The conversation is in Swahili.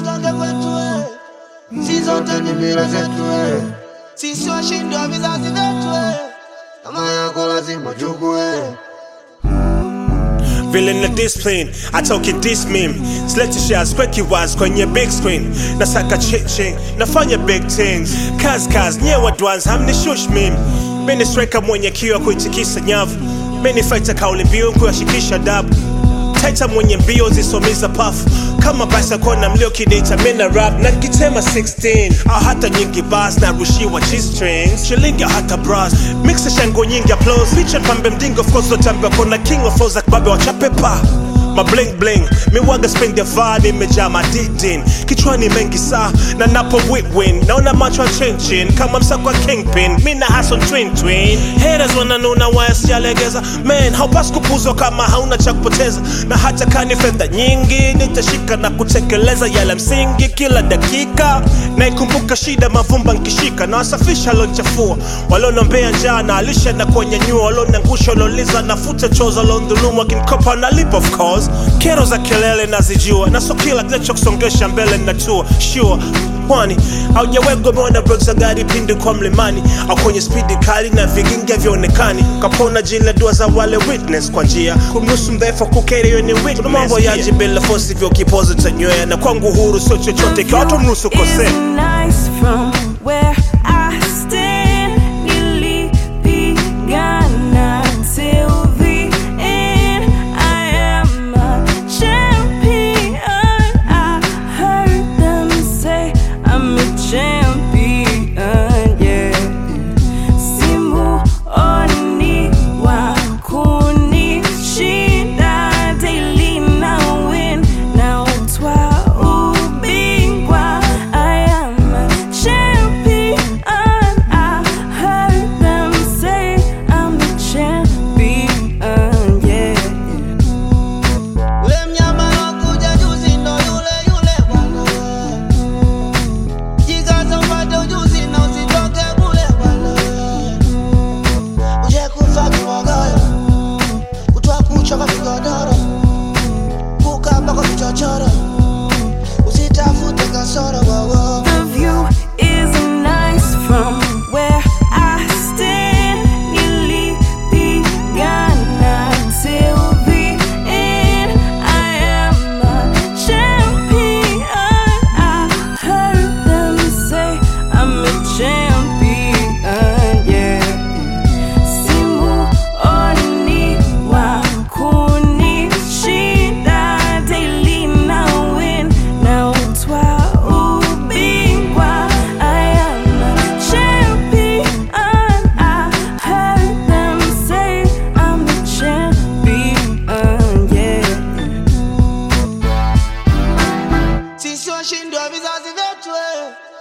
tutoke kwetu eh. si zote ni mila zetu eh. sisi washindi wa vizazi vyetu eh. kama yako lazima chukue vile na discipline atoke this meme silete shares kweki waz kwenye big screen nasaka chiching nafanya big things kaz kaz nyewe dwans hamnishush meme mini striker mwenye kiwa kuitikisa nyavu mini fighter kauli mbiu kuyashikisha dabu taita mwenye mbio zisomiza pafu kama basa kona mlio kidita mina rap na kitema 16 au hata nyingi bas na rushiwa g-strings shilingi au hata bras mixa shango nyingi applause picha pambe mdingo of course lotambia kona king of flows akbabe wachapepa ma bling bling miwaga spend ya vibe imejaa madidin kichwani mengi saa na napo win naona macho ya chinchin kama msako wa kingpin mi na hason twin twin haters wananuna waya sijalegeza man haupasi kupuzwa kama hauna cha kupoteza na hata kani fedha nyingi nitashika na kutekeleza yale msingi kila dakika naikumbuka shida mavumba nkishika na wasafisha lonchafua walionombea njaa na alisha na kuwanyanyua walionangusha walioliza nafuta choza londhulumu akinkopa nalipa of course kero za kelele nazijua na so kila kinachokusongesha mbele natua sure kwani haujawegwa umeona brek za gari pindi kwa mlimani au kwenye spidi kali na vigingi havyoonekani kapona jina dua za wale witness kwa njia kumruhusu mdhaifu kukeri hiyo ni witness Kuna mambo yaji bila fosi vyo kipozo tanywea na kwangu huru sio chochote kiwa tumruhusu kosea Is nice from where I stand. Nilipigana till the end. I am a champion. I heard them say I'm a champion. Yeah. Simuoni wa kunishinda daily na win na utwa ubingwa I am a champion I heard them say I'm a champion yeah Ule mnyama alokuja juzi ndo yule yule bwana. Jikaze upate ujuzi na usitoke kule bwana. Uje kufa kibogoyo, kutwa kucha kwa vigodoro, kukaba kwa vichochoro, usitafute kasoro wowo. The view is nice from where I stand. Nilipigana till the end. I am a champion. I heard them say I'm a champion. Yeah. Simuoni wa kunishinda daily na win na utwa ubingwa I am a champion I heard them say I'm a champion yeah Sisi washindi wa vizazi vyetu eh.